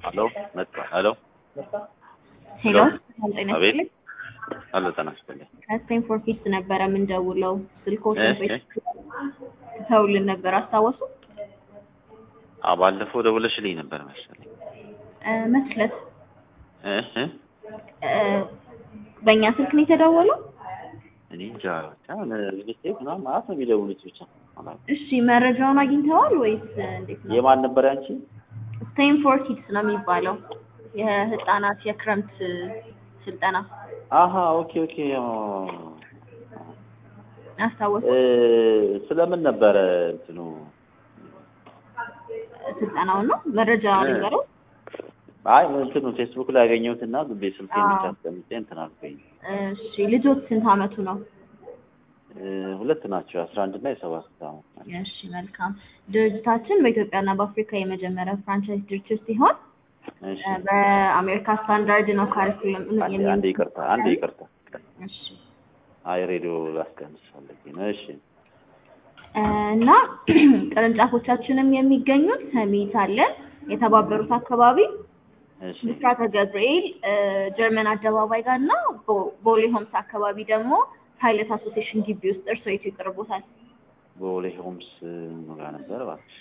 ሄሎ መጣ። ሄሎ ሄሎ ሄሎ። አቤት ሄሎ፣ ጤና ይስጥልኝ። ከስቴንፎርድ ኪድስ ነበረ የምንደውለው። ስልኮች እሺ። ተውልን ነበር አስታወሱ? አዎ ባለፈው ደውለሽልኝ ነበር መሰለኝ። እ፣ መስለት እህ እ፣ በእኛ ስልክ ነው የተደወለው? እኔ እንጃ ብቻ ሚስቴክ ምናምን ማለት ነው የሚደውሉት ብቻ አላውቅም። እሺ መረጃውን አግኝተዋል ወይስ እንዴት ነው? የማን ነበር ያንቺ? ስቴንፎርድ ኪድስ ነው የሚባለው የህፃናት የክረምት ስልጠና አሀ ኦኬ ኦኬ። አዎ። አስታወሱ? እ፣ ስለምን ነበረ እንትኑ? ስልጠናውን ነው መረጃ እ። ነገረው። አይ እንትኑ ፌስቡክ ላይ ያገኘሁትና ዝም ብዬ ስልኬን ብቻ አዎ። አስቀምጬ እንትን አልኩኝ። እሺ ልጆት ስንት አመቱ ነው? እ፣ ሁለት ናቸው የአስራ አንድ እና የሰባት ዓመት ናቸው። እሺ መልካም። ድርጅታችን በኢትዮጵያና በአፍሪካ የመጀመሪያ ፍራንቻይዝ ድርጅት ሲሆን እሺ እ፣ በአሜሪካ ስታንዳርድ ነው ካሪኩለም አንዴ አንዴ ይቅርታ አንዴ ይቅርታ። እሺ አይ ሬዲዮ ላስቀንስ ፈልጌ ነው። እሺ እ፣ እና ቅርንጫፎቻችንም የሚገኙት ሰሚት አለን፣ የተባበሩት አካባቢ እሺ ብስራተ ገብርኤል እ፣ ጀርመን አደባባይ ጋር እና ቦ- ቦሌ ሆምስ አካባቢ ደግሞ ፓይለት አሶሲዬሽን ግቢ ውስጥ እርስዎ የቱ ይቀርቦታል? ቦሌ ሆምስ ምን ጋር ነበር እባክሽ?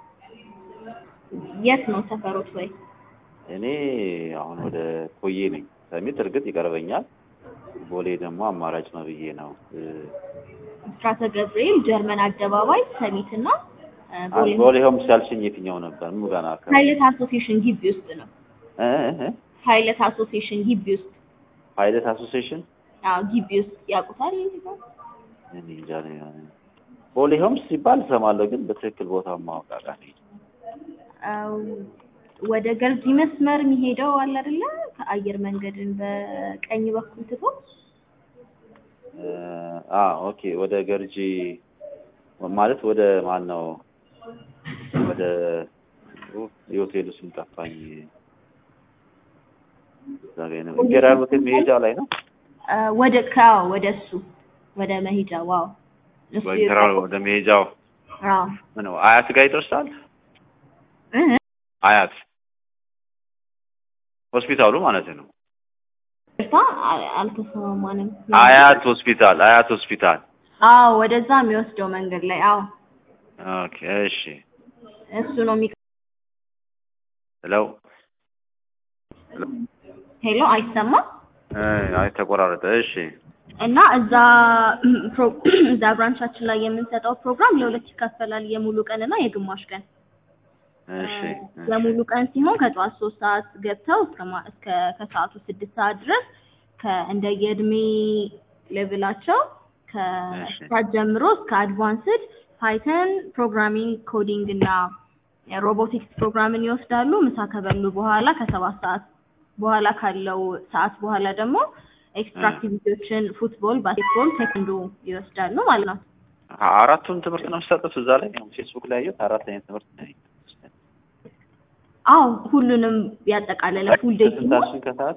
የት ነው ሰፈሮት? ወይ እኔ አሁን ወደ ኮዬ ነኝ። ሰሚት እርግጥ ይቀርበኛል። ቦሌ ደግሞ አማራጭ ነው ብዬ ነው። እ፣ ብስራተ ገብርኤል ጀርመን አደባባይ ሰሚት እና እ፣ ቦሌ ሆምስ ቦሌ ሆምስ ያልሽኝ የትኛው ነበር? ምን ጋር ነው አካባቢ? ፓይለት አሶሲዬሽን ግቢ ውስጥ ነው። እ እ እ? ፓይለት አሶሲዬሽን ግቢ ውስጥ ፓይለት አሶሲዬሽን አዎ፣ ግቢ ውስጥ ያውቁታል። ይሄን ቦታ? እኔ እንጃ ነው። ቦሌ ሆምስ ሲባል እሰማለሁ፣ ግን በትክክል ቦታው ማወቅ አቃተኝ። አዎ፣ ወደ ገርጂ መስመር የሚሄደው አለ አይደለ? ከአየር መንገድን በቀኝ በኩል ትቶ እ፣ አ ኦኬ። ወደ ገርጂ ማለት ወደ ማን ነው? ወደ ኡ፣ የሆቴሉ ስም ጠፋኝ። እዛ ላይ ነው ኢምፔሪያል ሆቴል መሄጃ ላይ ነው። አ፣ ወደ ካው ወደ እሱ ወደ መሄጃ ዋው እሱ ኢምፔሪያል ወደ መሄጃው አዎ ምን ነው አያት ጋር ይደርሳል። እ አያት ሆስፒታሉ ማለት ነው። እርታ አልተሰማማንም። አያት ሆስፒታል፣ አያት ሆስፒታል። አዎ ወደዛ የሚወስደው መንገድ ላይ አዎ ኦኬ እሺ። እሱ ነው የሚ ሄሎ ሄሎ። ሄሎ አይሰማም እ፣ አይ ተቆራረጠ። እሺ እና እዛ ፕሮ- እዛ ብራንቻችን ላይ የምንሰጠው ፕሮግራም ለሁለት ይከፈላል። የሙሉ ቀን እና የግማሽ ቀን። እሺ የሙሉ ቀን ሲሆን ከጠዋት ሶስት ሰዓት ገብተው እስከ ማ- እስከ ከሰዓቱ ስድስት ሰዓት ድረስ ከእንደ የእድሜ ሌቭላቸው ከስታርት ጀምሮ እስከ አድቫንስድ ፓይተን ፕሮግራሚንግ፣ ኮዲንግ እና ሮቦቲክስ ፕሮግራምን ይወስዳሉ። ምሳ ከበሉ በኋላ ከሰባት ሰዓት በኋላ ካለው ሰዓት በኋላ ደግሞ ኤክስትራ አክቲቪቲዎችን ፉትቦል፣ ባስኬትቦል፣ ቴክንዶ ይወስዳሉ ማለት ነው። አራቱን ትምህርት ነው የሚሰጡት እዛ ላይ ፌስቡክ ላይ ያየሁት አራት አይነት ትምህርት ነው። አዎ ሁሉንም ያጠቃለለ ፉል ዴይ ሲሆን ከስንታችን ከሰዓት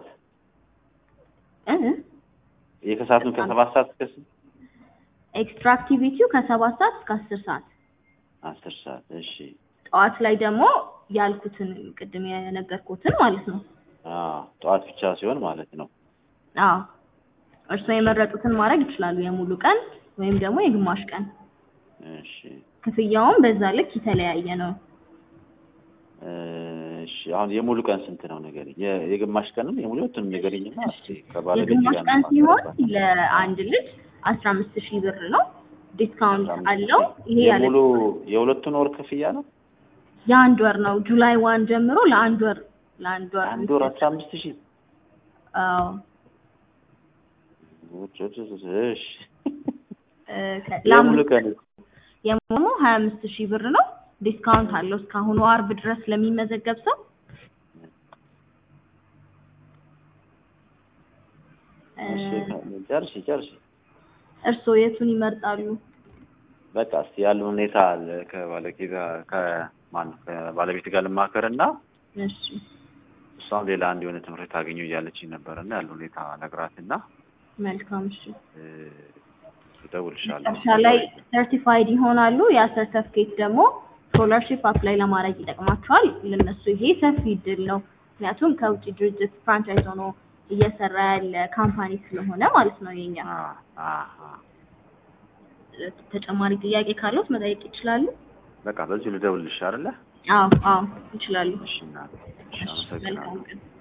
እ የከሰዓቱን ከሰባት ሰዓት እስከ ስንት? ኤክስትራ አክቲቪቲው ከሰባት ሰዓት እስከ አስር ሰዓት አስር ሰዓት እሺ። ጠዋት ላይ ደግሞ ያልኩትን ቅድም የነገርኩትን ማለት ነው። አዎ ጠዋት ብቻ ሲሆን ማለት ነው። አዎ እርስዎ የመረጡትን ማድረግ ይችላሉ። የሙሉ ቀን ወይም ደግሞ የግማሽ ቀን። እሺ ክፍያውም በዛ ልክ የተለያየ ነው። እሺ አሁን የሙሉ ቀን ስንት ነው ንገሪኝ። የ- የግማሽ ቀንም የሙሉቱንም ንገሪኝና እስኪ ከባለቤቴ የግማሽ ጋር ቀን ነው ሲሆን የማወራበት። ለአንድ ልጅ አስራ አምስት ሺህ ብር ነው። ዲስካውንት አለው። ይሄ ያለ የሙሉ የሁለቱን ወር ክፍያ ነው። የአንድ ወር ነው። ጁላይ ዋን ጀምሮ ለአንድ ወር ለአንድ ወር አንድ ወር አስራ አምስት ሺህ አዎ እሺ እ፣ ከ- የሙሉ ለአምስት ቀን የሞሞ ሀያ አምስት ሺህ ብር ነው። ዲስካውንት አለው እስካሁኑ አርብ ድረስ ለሚመዘገብ ሰው እ፣ እሺ ጨርሺ ጨርሺ እርስዎ የቱን ይመርጣሉ? በቃ እስኪ ያለው ሁኔታ ለ- ከባለቤቴ ጋር ከማን ከባለቤት ጋር ልማከርና እሺ እሷም ሌላ አንድ የሆነ ትምህርት ታገኙ እያለችኝ ነበርና ያለው ሁኔታ ነግራትና መልካም እሺ። እ፣ እደውልልሻለሁ። መጨረሻ ላይ ሰርቲፋይድ ይሆናሉ። ያ ሰርተፍኬት ደግሞ ስኮላርሺፕ አፕላይ ለማድረግ ይጠቅማቸዋል። ለነሱ ይሄ ሰፊ እድል ነው። ምክንያቱም ከውጭ ድርጅት ፍራንቻይዝ ሆኖ እየሰራ ያለ ካምፓኒ ስለሆነ ማለት ነው የኛ። አ አ አ ተጨማሪ ጥያቄ ካሉት መጠየቅ ይችላሉ። በቃ በዚሁ ልደውልልሽ አይደለ? አዎ አዎ ይችላሉ። እሺ እናቴ፣ እሺ እሺ፣ መልካም አመሰግናለሁ። ቀን።